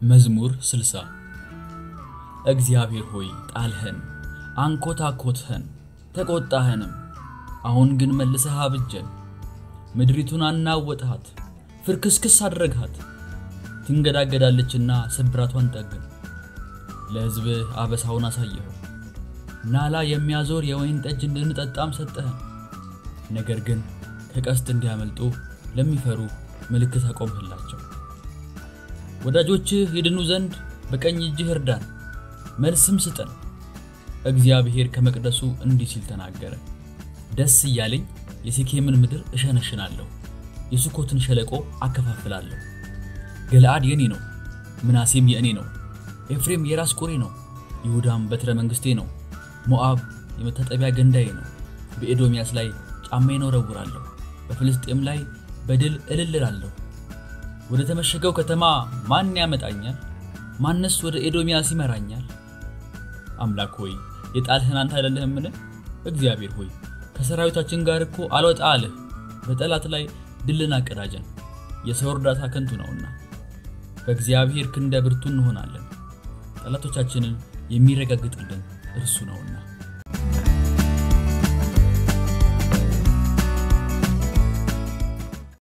መዝሙር 60 እግዚአብሔር ሆይ ጣልኸን፣ አንኮታኮትኸን፣ ተቆጣኸንም። አሁን ግን መልሰህ አብጀን። ምድሪቱን አናወጥሃት፣ ፍርክስክስ አድረግሃት። ትንገዳገዳለችና ስብራቷን ጠግን። ለሕዝብህ አበሳውን አሳየኸው። ናላ የሚያዞር የወይን ጠጅ እንድንጠጣም ሰጠኸን። ነገር ግን ከቀስት እንዲያመልጡ ለሚፈሩ ምልክት አቆምህላቸው። ወዳጆችህ ይድኑ ዘንድ በቀኝ እጅህ እርዳን፣ መልስም ስጠን። እግዚአብሔር ከመቅደሱ እንዲህ ሲል ተናገረ። ደስ እያለኝ የሴኬምን ምድር እሸነሽናለሁ፣ የሱኮትን ሸለቆ አከፋፍላለሁ። ገለአድ የኔ ነው፣ ምናሴም የእኔ ነው። ኤፍሬም የራስ ቁሬ ነው፣ ይሁዳም በትረ መንግሥቴ ነው። ሞዓብ የመታጠቢያ ገንዳዬ ነው። በኤዶምያስ ላይ ጫማዬን እወረውራለሁ፣ በፍልስጤም ላይ በድል እልልላለሁ። ወደ ተመሸገው ከተማ ማን ያመጣኛል? ማንስ ወደ ኤዶምያስ ይመራኛል? አምላክ ሆይ የጣልህን አንተ አይደለህምን? እግዚአብሔር ሆይ ከሰራዊታችን ጋር እኮ አልወጣ አልህ። በጠላት ላይ ድልን አቀዳጀን፣ የሰው እርዳታ ከንቱ ነውና። በእግዚአብሔር ክንደ ብርቱ እንሆናለን፣ ጠላቶቻችንን የሚረጋግጥልን እርሱ ነውና።